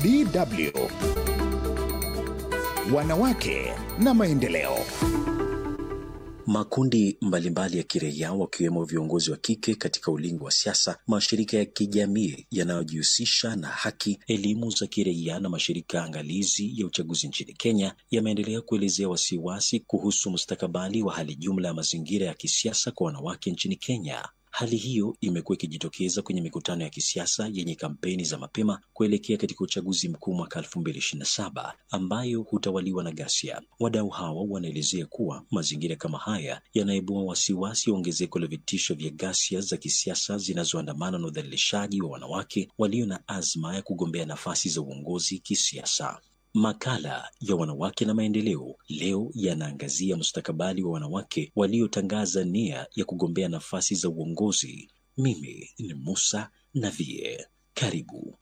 DW Wanawake na Maendeleo. Makundi mbalimbali ya kiraia wakiwemo viongozi wa kike katika ulingo wa siasa, mashirika ya kijamii yanayojihusisha na haki, elimu za kiraia na mashirika angalizi ya uchaguzi nchini Kenya yameendelea kuelezea wasiwasi kuhusu mustakabali wa hali jumla ya mazingira ya kisiasa kwa wanawake nchini Kenya. Hali hiyo imekuwa ikijitokeza kwenye mikutano ya kisiasa yenye kampeni za mapema kuelekea katika uchaguzi mkuu mwaka 2027 ambayo hutawaliwa na ghasia. Wadau hawa wanaelezea kuwa mazingira kama haya yanaibua wasiwasi wa ongezeko la vitisho vya ghasia za kisiasa zinazoandamana na udhalilishaji wa wanawake walio na azma ya kugombea nafasi za uongozi kisiasa. Makala ya wanawake na maendeleo leo yanaangazia mustakabali wa wanawake waliotangaza nia ya kugombea nafasi za uongozi. Mimi ni Musa Navie, karibu.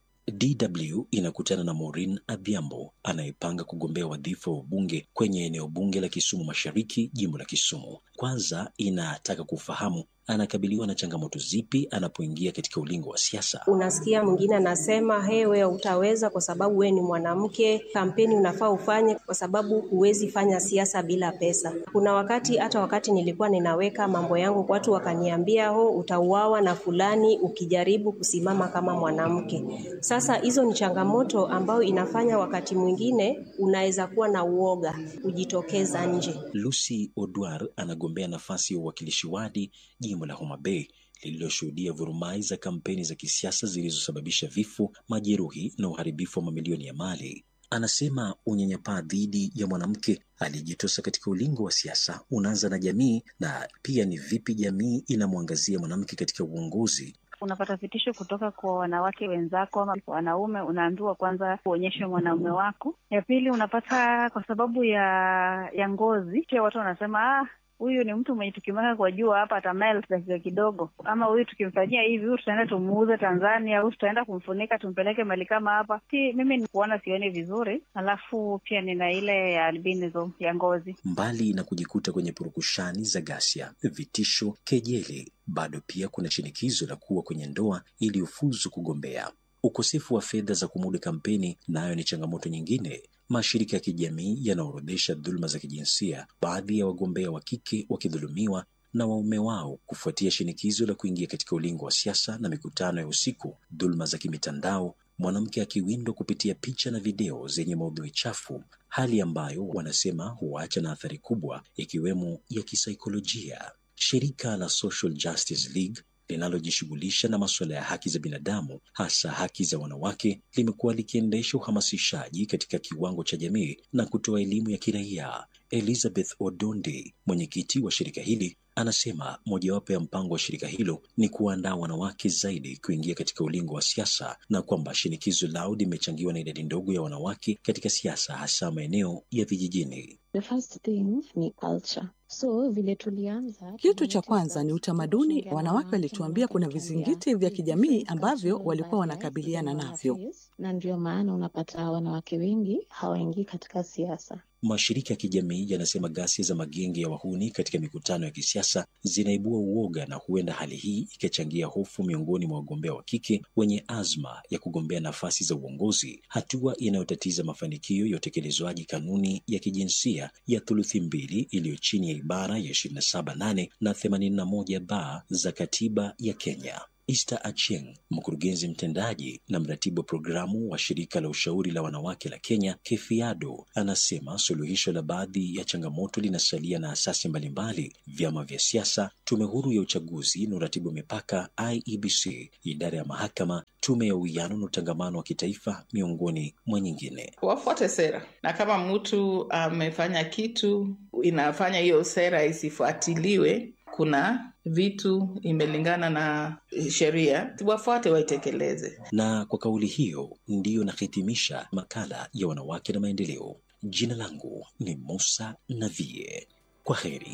DW inakutana na Maureen Adhiambo anayepanga kugombea wadhifa wa ubunge kwenye eneo bunge la Kisumu Mashariki, jimbo la Kisumu. Kwanza inataka kufahamu anakabiliwa na changamoto zipi anapoingia katika ulingo wa siasa. Unasikia mwingine anasema he, wewe utaweza kwa sababu wewe ni mwanamke, kampeni unafaa ufanye kwa sababu huwezi fanya siasa bila pesa. Kuna wakati hata wakati nilikuwa ninaweka mambo yangu, watu wakaniambia ho, utauawa na fulani ukijaribu kusimama kama mwanamke. Sasa hizo ni changamoto ambayo inafanya wakati mwingine unaweza kuwa na uoga kujitokeza nje. Lucy Odwar anagombea nafasi ya uwakilishi wadi jimbo la Homa Bay lililoshuhudia vurumai za kampeni za kisiasa zilizosababisha vifo, majeruhi na uharibifu wa mamilioni ya mali. Anasema unyanyapaa dhidi ya mwanamke aliyejitosa katika ulingo wa siasa unaanza na jamii, na pia ni vipi jamii inamwangazia mwanamke katika uongozi. Unapata vitisho kutoka kwa wanawake wenzako ama wanaume, unaambiwa kwanza uonyeshe mwanaume wako. Ya pili unapata kwa sababu ya ya ngozi, pia watu wanasema ah, huyu ni mtu mwenye tukimweka kwa jua hapa atamelt dakika kidogo, ama huyu tukimfanyia hivi, huyu tutaenda tumuuze Tanzania, huyu tutaenda kumfunika tumpeleke mali kama hapa. Si mimi ni kuona sioni vizuri, alafu pia nina ile ya albinism ya ngozi. Mbali na kujikuta kwenye purukushani za ghasia, vitisho, kejeli, bado pia kuna shinikizo la kuwa kwenye ndoa ili ufuzu kugombea. Ukosefu wa fedha za kumudu kampeni nayo ni changamoto nyingine. Mashirika ya kijamii yanaorodhesha dhuluma za kijinsia, baadhi ya wagombea wa kike wakidhulumiwa na waume wao kufuatia shinikizo la kuingia katika ulingo wa siasa na mikutano ya usiku, dhuluma za kimitandao, mwanamke akiwindwa kupitia picha na video zenye maudhui chafu, hali ambayo wanasema huacha na athari kubwa ikiwemo ya kisaikolojia. Shirika la Social Justice League linalojishughulisha na masuala ya haki za binadamu hasa haki za wanawake limekuwa likiendesha uhamasishaji katika kiwango cha jamii na kutoa elimu ya kiraia. Elizabeth Odondi, mwenyekiti wa shirika hili, anasema mojawapo ya mpango wa shirika hilo ni kuandaa wanawake zaidi kuingia katika ulingo wa siasa na kwamba shinikizo lao limechangiwa na idadi ndogo ya wanawake katika siasa hasa maeneo ya vijijini. The first thing ni culture. So vile tulianza, kitu cha kwanza ni utamaduni. Wanawake walituambia kuna vizingiti vya kijamii ambavyo walikuwa wanakabiliana navyo, na ndio maana unapata wanawake wengi hawaingii katika siasa. Mashirika ya kijamii yanasema ghasia za magenge ya wahuni katika mikutano ya kisiasa zinaibua uoga na huenda hali hii ikachangia hofu miongoni mwa wagombea wa kike wenye azma ya kugombea nafasi za uongozi, hatua inayotatiza mafanikio ya utekelezwaji kanuni ya kijinsia ya thuluthi mbili iliyo chini ya ibara ya 27.8 na 81 ba za katiba ya Kenya. Esther Achieng, mkurugenzi mtendaji na mratibu wa programu wa shirika la ushauri la wanawake la Kenya Kefiado, anasema suluhisho la baadhi ya changamoto linasalia na asasi mbalimbali, vyama vya siasa, tume huru ya uchaguzi na uratibu wa mipaka IEBC, idara ya mahakama, tume ya uwiano na utangamano wa kitaifa, miongoni mwa nyingine. Wafuate sera, na kama mtu amefanya kitu inafanya hiyo sera isifuatiliwe kuna vitu imelingana na sheria, wafuate waitekeleze. Na kwa kauli hiyo ndiyo nahitimisha makala ya wanawake na maendeleo. Jina langu ni Musa Navie. Kwa heri.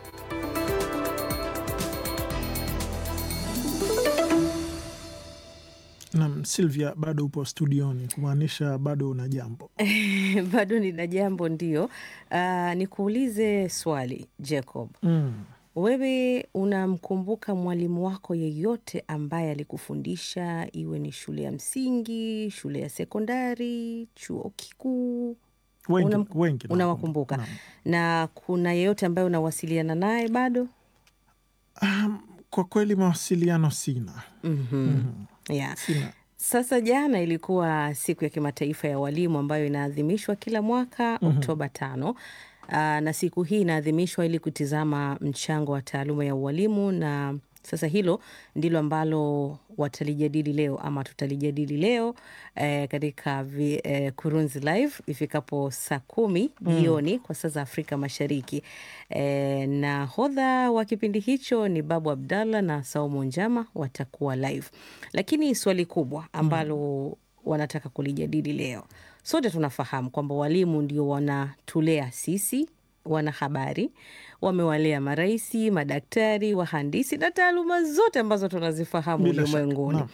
Nam Silvia, bado upo studioni, kumaanisha bado una jambo? bado nina jambo, ndio. Uh, nikuulize swali Jacob. Mm. Wewe unamkumbuka mwalimu wako yeyote ambaye alikufundisha, iwe ni shule ya msingi, shule ya sekondari, chuo kikuu? Wengi, Unam- wengi Unawakumbuka? naam. Na kuna yeyote ambaye unawasiliana naye bado? Um, kwa kweli mawasiliano sina. Mhm. Yeah. Sina. Sasa jana ilikuwa siku ya kimataifa ya walimu ambayo inaadhimishwa kila mwaka Mhm. Oktoba tano. Aa, na siku hii inaadhimishwa ili kutizama mchango wa taaluma ya ualimu, na sasa hilo ndilo ambalo watalijadili leo ama tutalijadili leo eh, katika vi, eh, Kurunzi Live ifikapo saa kumi Mm. jioni kwa saa za Afrika Mashariki. Eh, na hodha wa kipindi hicho ni Babu Abdallah na Saumu Njama watakuwa live, lakini swali kubwa ambalo wanataka kulijadili leo, sote tunafahamu kwamba walimu ndio wanatulea sisi wanahabari, wamewalea maraisi, madaktari, wahandisi na taaluma zote ambazo tunazifahamu Bila shaka, ulimwenguni naam.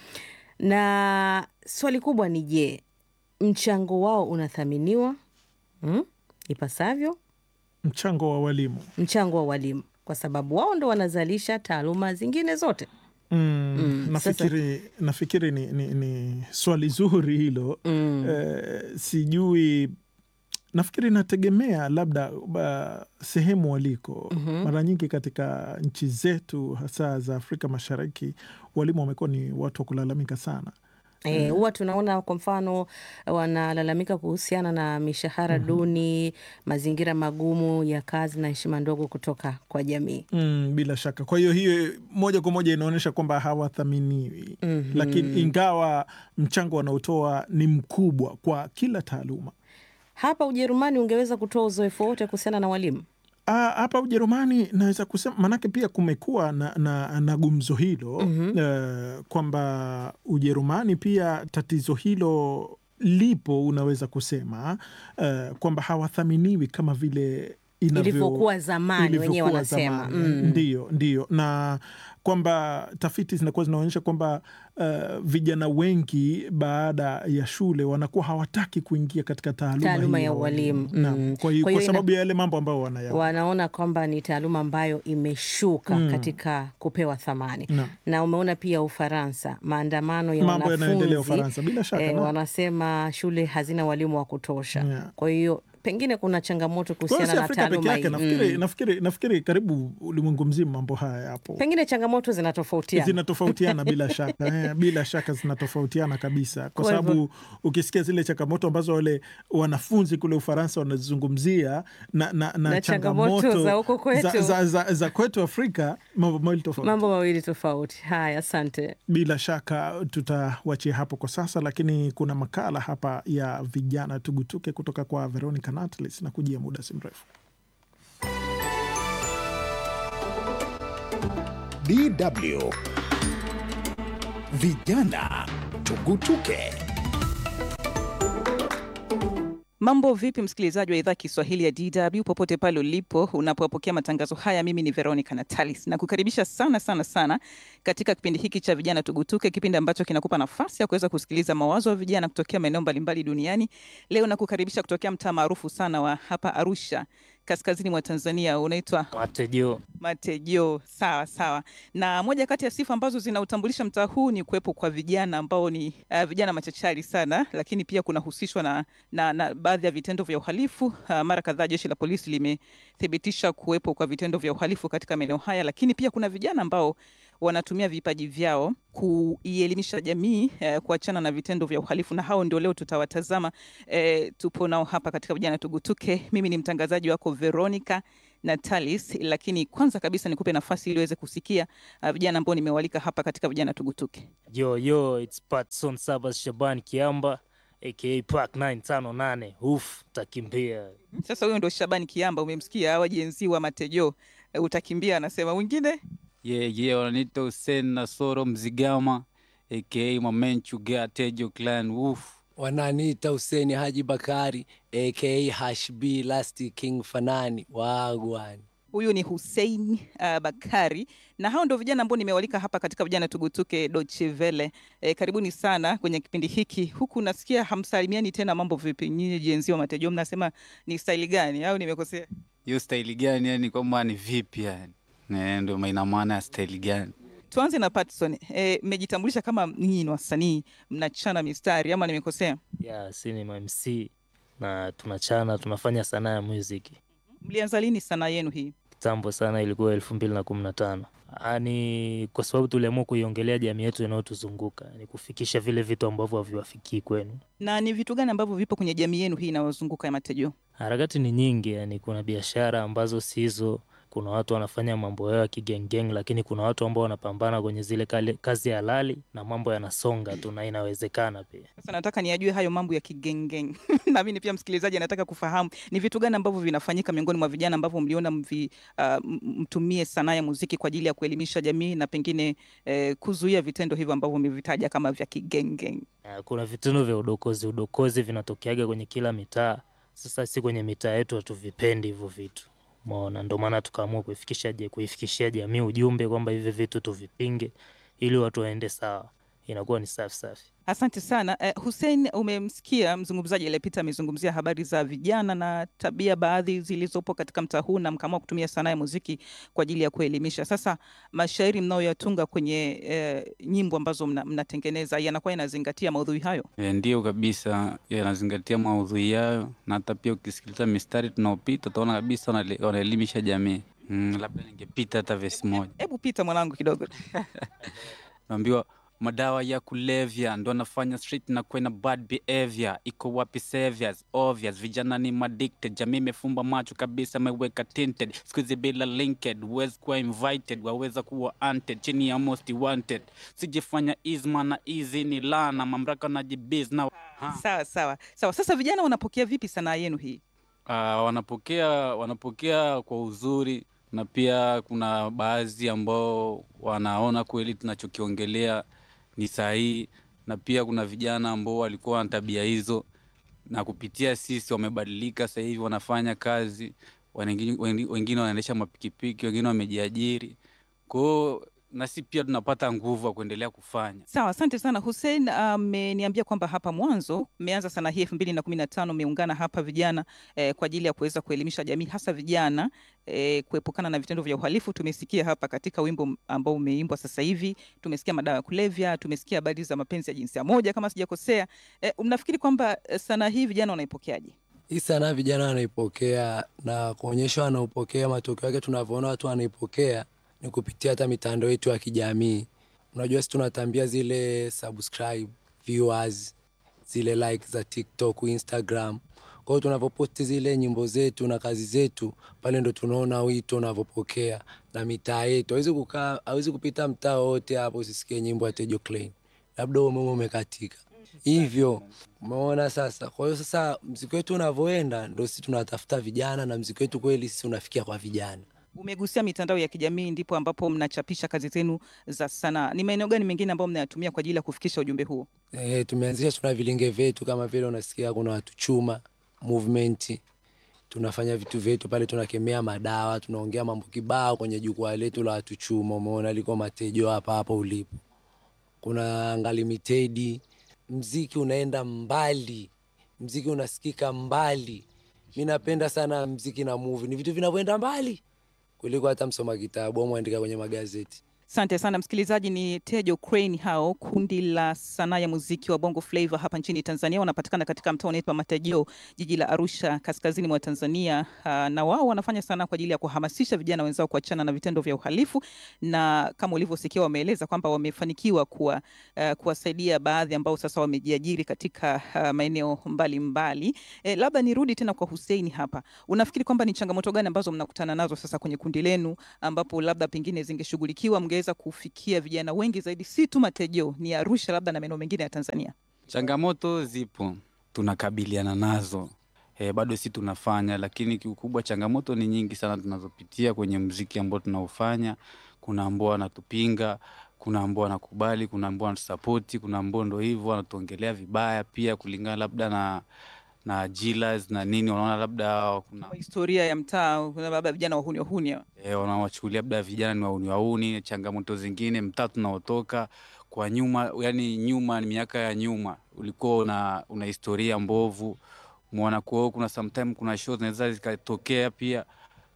na swali kubwa ni je, mchango wao unathaminiwa mm, ipasavyo? Mchango wa walimu Mchango wa walimu, kwa sababu wao ndo wanazalisha taaluma zingine zote. Mm, Mm, nafikiri, nafikiri ni, ni, ni swali zuri hilo Mm. eh, sijui nafikiri inategemea labda ba, sehemu waliko. Mhm. Mara nyingi katika nchi zetu hasa za Afrika Mashariki walimu wamekuwa ni watu wa kulalamika sana. Eh, huwa tunaona kwa mfano wanalalamika kuhusiana na mishahara duni, mazingira magumu ya kazi na heshima ndogo kutoka kwa jamii. Mm, bila shaka. Kwa hiyo hiyo moja kwa moja inaonyesha kwamba hawathaminiwi, Mhm. lakini ingawa mchango wanaotoa ni mkubwa kwa kila taaluma. Hapa Ujerumani ungeweza kutoa uzoefu wote kuhusiana na walimu? Ah, hapa Ujerumani naweza kusema maanake pia kumekuwa na, na, na gumzo hilo Mhm. eh, kwamba Ujerumani pia tatizo hilo lipo, unaweza kusema eh, kwamba hawathaminiwi kama vile inavyo- Ilivyokuwa zamani, wenyewe ilivyokuwa wanasema. zamani. Mm. Ndiyo, ndiyo, na kwamba tafiti zinakuwa zinaonyesha kwamba eh, vijana wengi baada ya shule wanakuwa hawataki kuingia katika taaluma, Taaluma hii ya ualimu. Naam, Mm. kwa hiyo Kwa kwa hiyo sababu ina- ya yale mambo ambayo wanayaona. wanaona kwamba ni taaluma ambayo imeshuka Mm. katika kupewa thamani Naam. na umeona pia Ufaransa, maandamano ya Mambo yanayoendelea wanafunzi Ufaransa, bila shaka, eh, naam. wanasema shule hazina walimu wa kutosha. Yeah. Kwa hiyo pengine kuna changamoto Kwa hiyo kuhusiana si na Afrika peke taaluma yake, hii nafikiri, mm. nafikiri, nafikiri karibu ulimwengu mzima mambo haya yapo, Pengine changamoto zinatofautiana. zinatofautiana bila shaka eh, bila shaka zinatofautiana kabisa, kwa Kwa hivyo- sababu ukisikia zile changamoto ambazo wale wanafunzi kule Ufaransa wanazungumzia na, na, na, Na changamoto changamoto za huko kwetu. za, za, za, za kwetu Afrika, mambo mawili tofauti. Mambo mawili tofauti. Haya, asante. Bila shaka tutawachia hapo kwa sasa, lakini kuna makala hapa ya vijana tugutuke kutoka kwa Veronica Natalis na kujia muda si mrefu. DW Vijana Tugutuke. Mambo vipi, msikilizaji wa idhaa Kiswahili ya DW popote pale ulipo unapopokea matangazo haya. Mimi ni Veronica Natalis na kukaribisha sana sana sana katika kipindi hiki cha vijana tugutuke, kipindi ambacho kinakupa nafasi ya kuweza kusikiliza mawazo ya vijana kutokea maeneo mbalimbali duniani. Leo nakukaribisha kutokea mtaa maarufu sana wa hapa Arusha, kaskazini mwa Tanzania, unaitwa Matejo. Matejo. Sawa sawa. Na moja kati ya sifa ambazo zinautambulisha mtaa huu ni kuwepo kwa vijana ambao ni uh, vijana machachari sana, lakini pia kunahusishwa na, na, na baadhi ya vitendo vya uhalifu. Uh, mara kadhaa jeshi la polisi limethibitisha kuwepo kwa vitendo vya uhalifu katika maeneo haya, lakini pia kuna vijana ambao wanatumia vipaji vyao kuielimisha jamii eh, kuachana na vitendo vya uhalifu, na hao ndio leo tutawatazama. Eh, tupo nao hapa katika vijana tugutuke. Mimi ni mtangazaji wako Veronica Natalis, lakini kwanza kabisa nikupe nafasi ili uweze kusikia uh, vijana ambao nimewalika hapa katika vijana tugutuke. Yo, yo, it's Patson Sabas Shaban Kiamba aka Park 958 uf takimbia Sasa huyo ndo Shabani Kiamba, umemsikia hawa jenzi wa Matejo. Eh, utakimbia anasema wengine Ye ye wananiita Hussein Nasoro Mzigama aka Mamenchu Gea Tejo Clan Woof. Wananiita Huseni Haji Bakari aka Hashbi Last King Fanani wagwan. huyu ni Hussein uh, Bakari na hao ndio vijana ambao nimewalika hapa katika vijana tugutuke Deutsche Welle. E, karibuni sana kwenye kipindi hiki. Huku nasikia hamsalimiani tena, mambo vipi nyinyi jenzi wa Matejo, mnasema ni staili gani au nimekosea? Hiyo staili gani yani kwamba ni vipi yani? Eh, ndio ina maana ya staili gani? Tuanze na Patson. Eh, mmejitambulisha kama ninyi ni wasanii mnachana mistari ama nimekosea? Ya, si ni MC na tunachana, tunafanya sanaa ya muziki. Mlianza lini sanaa yenu hii? Kitambo sana, ilikuwa elfu mbili na kumi na tano. Ni kwa sababu tuliamua kuiongelea jamii yetu inayotuzunguka, ni kufikisha vile vitu ambavyo haviwafikii kwenu. Na ni vitu gani ambavyo vipo kwenye jamii yenu hii inayozunguka ya Matejo? Harakati ni nyingi, yani kuna biashara ambazo si hizo, kuna watu wanafanya mambo yao ya kigengeng, lakini kuna watu ambao wanapambana kwenye zile kale, kazi halali na mambo yanasonga tu na inawezekana pia. Sasa nataka niyajue hayo mambo ya kigengeng na mimi pia msikilizaji anataka kufahamu ni vitu gani ambavyo vinafanyika miongoni mwa vijana ambavyo mliona mvi, uh, m- mtumie sanaa ya muziki kwa ajili ya kuelimisha jamii na pengine eh, kuzuia vitendo hivyo ambavyo umevitaja kama vya kigengeng. Uh, Kuna vitendo vya udokozi, udokozi vinatokeaga kwenye kila mitaa. Sasa si kwenye mitaa yetu hatuvipendi hivyo vitu, umeona, ndio maana tukaamua kuifikisha je, kuifikishia jamii ujumbe kwamba hivi vitu tuvipinge ili watu waende sawa, inakuwa ni safi safi. Asante sana eh, Hussein, umemsikia mzungumzaji aliyepita amezungumzia habari za vijana na tabia baadhi zilizopo katika mtaa huu na mkaamua kutumia sanaa ya muziki kwa ajili ya kuelimisha. Sasa mashairi mnayoyatunga kwenye eh, nyimbo ambazo mna, mnatengeneza yanakuwa yanazingatia maudhui hayo? E, ndio kabisa, yanazingatia maudhui yayo, na hata pia ukisikiliza mistari tunaopita utaona kabisa wanale- wanaelimisha jamii. Mm, labda ningepita hata vesi moja, Hebu pita mwanangu kidogo. naambiwa madawa ya kulevya ndo anafanya street na kwena bad behavior. Iko wapi saviors? Obvious, vijana ni addicted, jamii imefumba macho kabisa, ameweka tinted. Siku hizi bila linked, huwezi kuwa invited, waweza kuwa hunted, chini ya most wanted. Sijifanya isma na easy ni lana, mamlaka na jibiz na Sawa sawa sawa. Sasa vijana wanapokea vipi sanaa yenu hii? Uh, wanapokea wanapokea kwa uzuri na pia kuna baadhi ambao wanaona kweli tunachokiongelea ni sahihi, na pia kuna vijana ambao walikuwa na tabia hizo na kupitia sisi wamebadilika, sasa hivi wanafanya kazi, wengine wengine wanaendesha mapikipiki, wengine wamejiajiri. Kwa hiyo nasi pia tunapata nguvu ya kuendelea kufanya. Sawa, asante sana Hussein. Ameniambia kwamba hapa mwanzo mmeanza sanaa hii elfu mbili na kumi na tano mmeungana hapa vijana eh, kwa ajili ya kuweza kuelimisha jamii hasa vijana eh, kuepukana na vitendo vya uhalifu. Tumesikia hapa katika wimbo ambao umeimbwa sasa hivi, tumesikia madawa ya kulevya, tumesikia habari za mapenzi ya jinsia moja kama sijakosea. Eh, mnafikiri kwamba eh, sanaa hii vijana wanaipokeaje? Hii sanaa vijana wanaipokea na kuonyesha wanaopokea, matokeo yake tunavyoona watu wanaipokea ni kupitia hata mitandao yetu ya kijamii. Unajua, si tunatambia zile subscribe, viewers, zile like za TikTok, Instagram. Kwa hiyo tunavyoposti zile nyimbo zetu na kazi zetu pale, ndo tunaona wito unavyopokea na mitaa yetu. Hawezi kukaa, hawezi kupita mtaa wote hapo usisikie nyimbo ya Tejo Klein, labda umeme umekatika hivyo umeona sasa. Kwa hiyo sasa mziki wetu unavyoenda, ndo sisi tunatafuta vijana na mziki wetu kweli sisi unafikia kwa vijana. Umegusia mitandao ya kijamii, ndipo ambapo mnachapisha kazi zenu za sanaa. Ni maeneo gani mengine ambayo mnayatumia kwa ajili ya kufikisha ujumbe huo? E, tumeanzisha tuna vilinge vyetu kama vile unasikia kuna watu chuma movement, tunafanya vitu vyetu pale, tunakemea madawa, tunaongea mambo kibao kwenye jukwaa letu la watu chuma. Umeona liko Matejo hapa hapa ulipo, kuna Ngalimitedi. Mziki unaenda mbali, mziki unasikika mbali. Mi napenda sana mziki na movie, ni vitu vinavyoenda mbali kuliko hata msoma kitabu au mwandika kwenye magazeti. Asante sana msikilizaji, ni Tejo Crane hao, kundi la sanaa ya muziki wa Bongo Flava hapa nchini Tanzania. Wanapatikana katika mtaa unaitwa Matajio, jiji la Arusha, kaskazini mwa Tanzania. Uh, na wao wanafanya sanaa kwa ajili ya kuhamasisha vijana wenzao kuachana na vitendo vya uhalifu, na kama ulivyosikia, wameeleza kwamba wamefanikiwa kuwa, uh, kuwasaidia baadhi ambao sasa wamejiajiri katika uh, maeneo mbalimbali. Eh, labda nirudi tena kwa Hussein hapa, unafikiri kwamba ni changamoto gani ambazo mnakutana nazo sasa kwenye kundi lenu ambapo labda pengine zingeshughulikiwa mngeweza kufikia vijana wengi zaidi, si tu Matejo, ni Arusha labda na maeneo mengine ya Tanzania? Changamoto zipo, tunakabiliana nazo e, bado si tunafanya, lakini kiukubwa changamoto ni nyingi sana tunazopitia kwenye mziki ambao tunaofanya. Kuna ambao wanatupinga, kuna ambao wanakubali, kuna ambao wanatusapoti, kuna ambao ndo hivyo wanatuongelea vibaya pia, kulingana labda na na jilas na nini, wanaona labda kuna Historia ya mtaa, kuna labda vijana wahuni wahuni hawa. e, wanawachukulia labda vijana ni wauni wauni. Changamoto zingine, mtaa tunaotoka kwa nyuma, yani nyuma ni miaka ya nyuma, ulikuwa una, una historia mbovu mwana. Kwa hiyo kuna sometime kuna show zinaweza zikatokea pia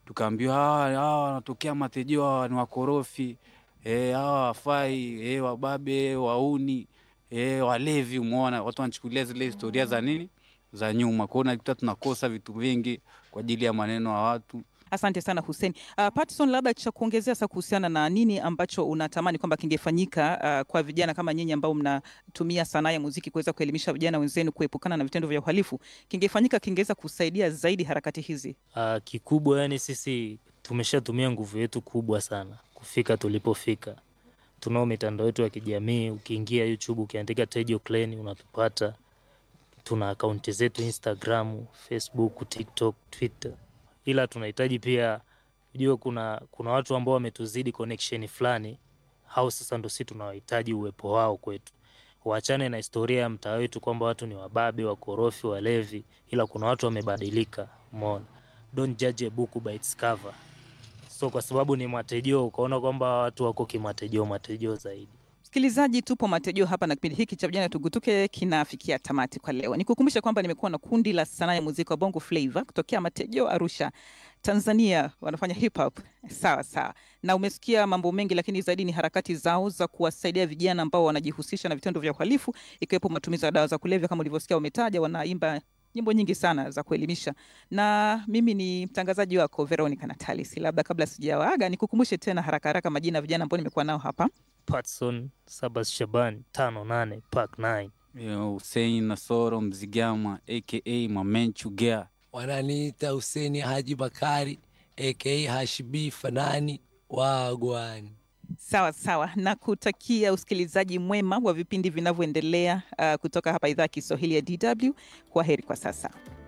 tukaambiwa hawa hawa wanatokea matejeo, hawa ni wakorofi eh, hawa wafai eh, wababe wauni eh, walevi. Umeona watu wanachukulia zile historia za nini za nyuma, kwao nakuta tunakosa vitu vingi kwa ajili ya maneno ya watu. Asante sana Hussein. Uh, Patson, labda cha kuongezea sasa kuhusiana na nini ambacho unatamani kwamba kingefanyika uh, kwa vijana kama nyinyi ambao mnatumia sanaa ya muziki kuweza kuelimisha vijana wenzenu kuepukana na vitendo vya uhalifu, kingefanyika kingeweza kusaidia zaidi harakati hizi? Uh, kikubwa yani sisi tumeshatumia nguvu yetu kubwa sana kufika tulipofika. Tunao mitandao yetu ya kijamii, ukiingia YouTube ukiandika Tejo Clan unatupata. Tuna akaunti zetu Instagram, Facebook, TikTok, Twitter ila tunahitaji pia ujue, kuna kuna watu ambao wametuzidi connection fulani, hao sasa ndo si tunawahitaji uwepo wao kwetu. Waachane na historia ya mtaa wetu kwamba watu ni wababe, wakorofi, walevi, ila kuna watu wamebadilika. Umeona, don't judge a book by its cover. So kwa sababu ni matejeo, ukaona kwamba watu wako kimatejeo, matejeo zaidi. Msikilizaji, tupo matejeo hapa na kipindi hiki cha vijana tugutuke kinafikia tamati kwa leo. Nikukumbusha kwamba nimekuwa na kundi la sanaa ya muziki wa Bongo Flava kutokea Matejeo, Arusha, Tanzania, wanafanya hip hop. Sawa sawa, na umesikia mambo mengi, lakini zaidi ni harakati zao za kuwasaidia vijana ambao wanajihusisha na vitendo vya uhalifu, ikiwepo matumizi ya dawa za kulevya. Kama ulivyosikia, wametaja wanaimba nyimbo nyingi sana za kuelimisha, na mimi ni mtangazaji wako Veronica Natalis. Labda kabla sijawaaga, nikukumbushe tena haraka haraka majina ya vijana ambao nimekuwa nao hapa Patson Sabas Shaban tano nane Park 9 Hussein Nasoro Mzigama aka Mamenchu Gea, wananiita Huseni Haji Bakari aka Hashibi Fanani Wagwani. Sawa sawa, na kutakia usikilizaji mwema wa vipindi vinavyoendelea uh, kutoka hapa idhaa ya Kiswahili ya DW. Kwa heri kwa sasa.